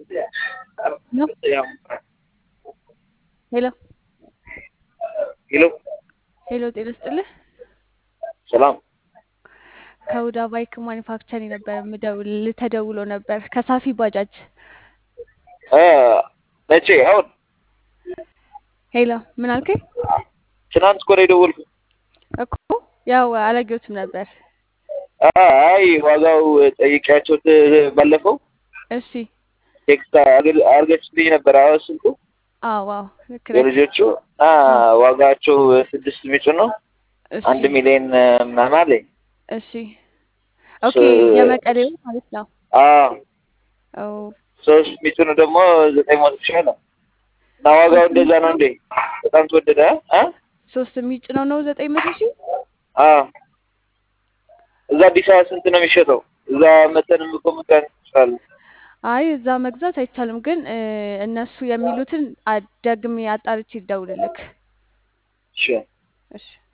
ነው ሄሎ ሄሎ ሄሎ፣ ጤና ይስጥልህ። ሰላም ከሁዳ ባይክ ማኒፋክቸሪንግ ነበር የምደውልልህ። ተደውሎ ነበር ከሳፊ ባጃጅ። እ መቼ? አሁን ሄሎ፣ ምን አልከኝ? ትናንት እኮ ነው የደወልኩት። እኮ ያው አላየሁትም ነበር። አ- አይ ዋጋው ጠይቄያቸው ት- ባለፈው እሺ፣ ቴክስት አድር- አድርገችልኝ ነበር። አዎ ስልኩ አዎ፣ አዎ፣ ልክ ነህ። የልጆቹ አ ዋጋቸው ስድስት ሚጭ ነው እሺ፣ አንድ ሚሊዮን ምናምን አለኝ። እሺ፣ ኦኬ፣ የመቀሌው ማለት ነው። አዎ ኦ፣ ሶስት ሚጭኑ ደግሞ ዘጠኝ መቶ ሺህ ነው እና ዋጋው እንደዛ ነው እንዴ? በጣም ተወደደ አ ሶስት የሚጭነው ነው ዘጠኝ መቶ ሺህ አዎ እዛ አዲስ አበባ ስንት ነው የሚሸጠው? እዛ መተንም እኮ መጋት እንችላለን። አይ እዛ መግዛት አይቻልም፣ ግን እ፣ እነሱ የሚሉትን አ- ደግሜ አጣርቼ ይደውልልክ። እሺ እሺ